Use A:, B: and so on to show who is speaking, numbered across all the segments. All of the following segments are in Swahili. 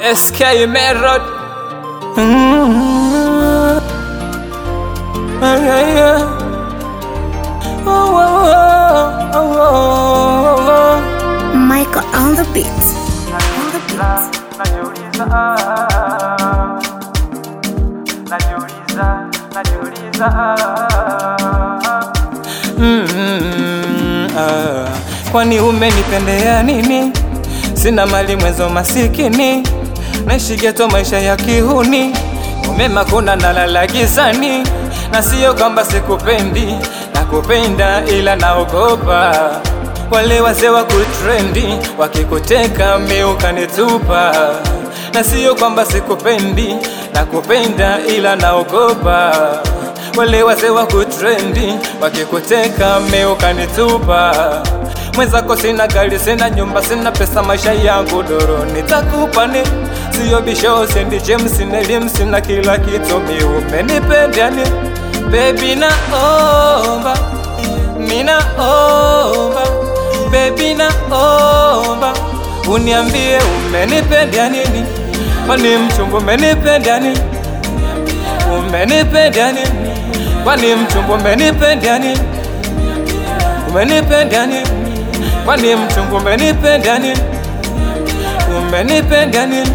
A: SK Merod. Mm. Ah, yeah, yeah. Oh, oh, oh, oh, oh, oh.
B: Michael on the beat. On the beat.
C: najiuliza najiuliza najiuliza
A: Mm, ah. Kwani umenipendea nini? Sina mali mwenzo masikini, naishi geto maisha ya kihuni, umema kuna nalala gizani, na sio kwamba sikupendi, nakupenda ila naogopa wale wazee wa kutrendi wakikuteka mi ukanitupa, na sio kwamba sikupendi, nakupenda ila naogopa wale wazee wa kutrendi wakikuteka mi ukanitupa mwenzako sina gari sina nyumba sina pesa maisha yangu doro nitakupa ni siyo bisho sendi james nelim sina kila kitu mi umenipenda ni bebi naomba ninaomba bebi naomba uniambie umenipenda nini kwani mchumba umenipenda nini umenipenda nini kwani mchumba umenipenda nini umenipenda nini kwani mchumba umenipenda nini umenipenda nini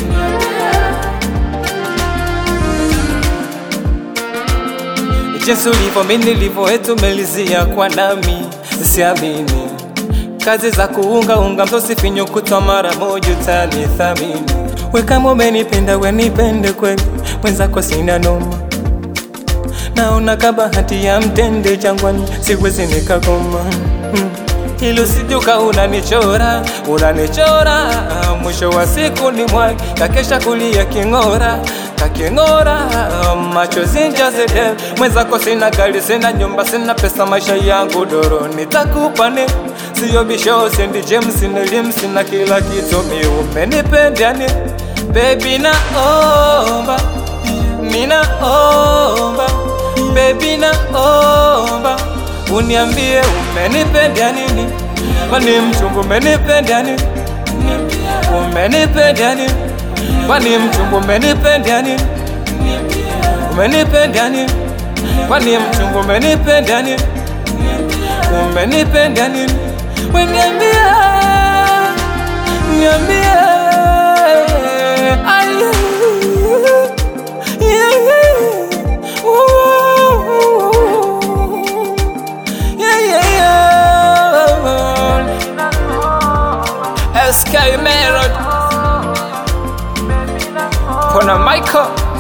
A: jinsi ulivyo mi nilivyo etumelizia kwa nami siamini kazi za kuungaunga mtosifinyo kutwa mara moja utanithamini we kama umenipenda wenipende kweli mwenzako sina noma naona kabahati ya mtende jangwani siwezi nikagoma mm. Hilo sijuka unanichora, unanichora Mwisho wa siku ni mwai Kakesha kulia king'ora kaking'ora machozi njazede mwenzako sina gari sina nyumba sina pesa maisha yangu doro nitakupa ni siyo bisho sendi james nelim sina kila kitu mi umenipenda ni bebi naomba ninaomba bebi naomba uniambie umenipenda nini kwani mchumba umenipenda nini umenipenda nini kwani mchumba umenipenda nini umenipenda nini kwani mchumba umenipenda nini umenipenda nini weniambie niambie Ai, yeah, yeah. Ooh, yeah, yeah, yeah. SK Merod Kona Michael